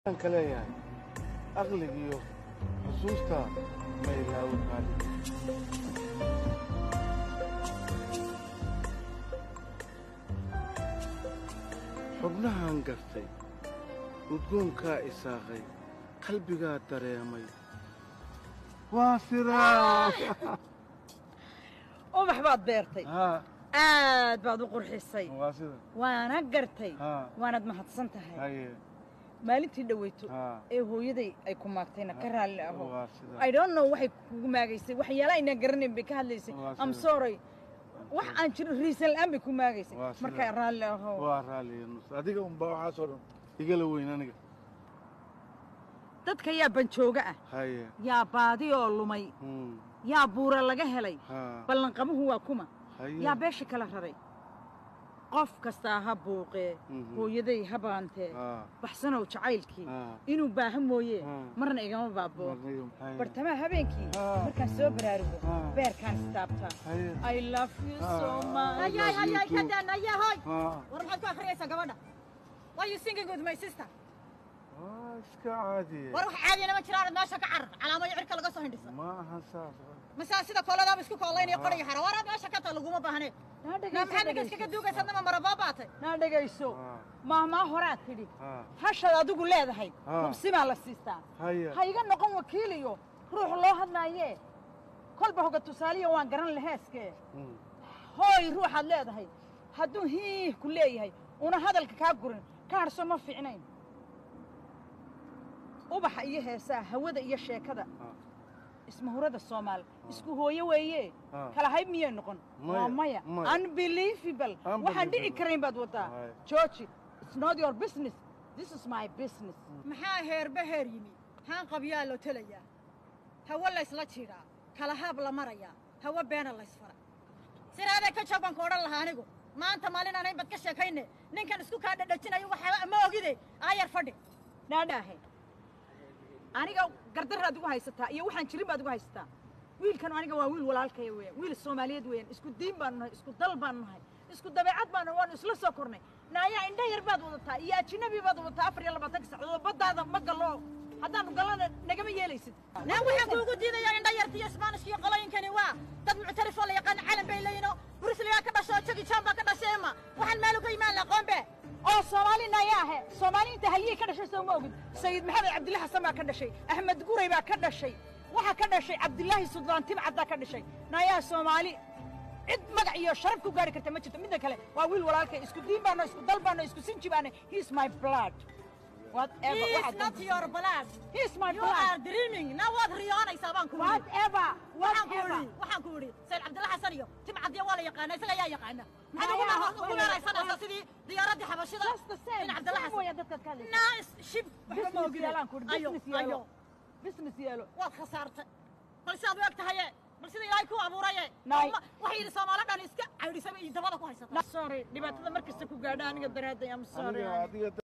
ka leeyahay aqligiyo xusuusta ma ilaawo qaali xubnahan gartay udgoonkaa isaaqay qalbigaa dareemay waa siraa ubax baad beertay haa aad baad u qurxisay waa sida waana gartay haa waanaad mahadsan tahay haye maalintii dhoweyto haa ee hooyaday ay ku maagtayna ka raalli aho waa sida I don't know waxay kugu maagaysay waxyaala aynaan garanayn bay ka hadlaysay Waa am sida. sorry wax aan jirin riisan la'aan bay ku maagaysay Waa sida. markaa raalli aho waa raaliya nus adiga unbaa waxaasoo dhan igala weyn aniga dadka yaa banjooga ah haye yaa baadi oo lumay hmm, yaa buura laga helay haa ballanqabuhu waa kuma haye yaa beesha kala raray qof kastaa ha buuqee Mhm. hooyaday ha baantee haa baxsanow jacaylkii haa inuu baahan mooye Ah. marna igama baaboo marniyo haye bartamaha habeenkii Ah. markaan soo baraarugo Ah. beerkaan istaabtaa haye I love you so Ah. much. Ayay, ayay, kadaan, ayahoy. haa War maxaad ku akhriyaysaa gabadha? Why you singing with my sister? waa iska caadiye War wax caadiyana ma jiraan meesha ka carar. Calaamado cirka laga soo hindhisa. ma ahan saas Masaa sida kooladaaba isku koolaynaya qoriga xara. War aad meesha ka taa laguma baahne. Naa Na dhegayso, maxaad ninka dhegayso. iskaga duugaysaa nama marabaa baatay. Naa dhegayso haa maahmaa horaad tidhi haa hashaad adigu leedahay Ah. hubsi baa la siistaa haye ha iga noqon wakiil iyo ruux loo hadlaayee kolba hoga tusaaliya waan garan laheeskee Hmm, hooy ruuxaad leedahay hadduu hiih ku leeyahay una hadalka kaa gurin ka hadhso ma fiicnayn ubaxa iyo heesaha hawada iyo sheekada Ah. ismahurada soomaal isku hooyo weeye Ah. kala hayb miyay noqon Maya, waa maya maya. unbelievable waxaan dhici Unbelievable. karayn baad wadaa Maya. georgi it's not your business this is my business Maxaa heerba heer yimi? Haan qabyaa loo talayaa. Hawo la isla jiraa. Kala haab la marayaa. Hawo beena la isfara. Siraade ka jaban ku odhan lahaa anigu. Maanta maalin aan bad ka sheekayne. Ninkan isku kaa dhadhajinayo waxa ma ogide. Ayar fadhi. naadhaahe aniga gardaraad igu haysataa iyo waxaan jirin baad igu haysataa wiilkan aniga waa wiil walaalkaya weeyaan wiil soomaaliyeed weeyaan isku diin baanu nahay isku dal baanu nahay isku dabeecad baanu waanu isla soo kornay naayaa indha yar baad wadataa iyo ajinabi baad wadataa afar iyo labaatanka saacadood baddaada ma gallo haddaanu gallana nagama yeelaysid Naan waxaan kuugu diidaya indha yarta iyo Isbaanish iyo qolooyinkani waa dad muctarif oo la yaqaan calan bay leeyihiin Bruce Lee ka dhashay Jackie Chan baa ka dhashay ma waxaan meel uga imaan la qoombe oo soomaali nayaahe soomaali inta haliyey ka dhashay soo ma ogid sayid maxamed cabdillah xasan baa ka dhashay axmed guray baa ka dhashay waxaa ka dhashay cabdilaahi suldaan timcad baa ka dhashay nayaa soomaali cid magac iyo sharaf ku gaari karta ma jirto midda kale waa wiil walaalkay isku diin baano isku dal baano isku sinji baano he's my blood whatever He waxaad is not doonto. your blood he's my you are blood dreaming now waad riyoonaysaa baan ku yidhi whatever waxaan ku whatever yidhi waxaan ku yidhi sayid cabdilla xasan iyo timcadiya waa la yaqaana isaga ayaa yaqaana maxaad Ayaa, ugu waa- ugu meeraysanaysaa sidii diyaaradii xabashida just the same in cabdilla same xasan weeyaa dadkaad ka hadlaysaa naa is shib waxba ma business ogide yeelaan ku yidhi ayo business yeelo ayo business yeelo waad khasaartay bal sidaad u eg tahaye bal sida ilaahay ku abuuraye Nay. Ma- waxay yidhi soomaali dhan iska caydhisaba iyo dabada ku haysata sorry dhibaatada markasta ku gaadha aniga daraadday am sorry aniga adiga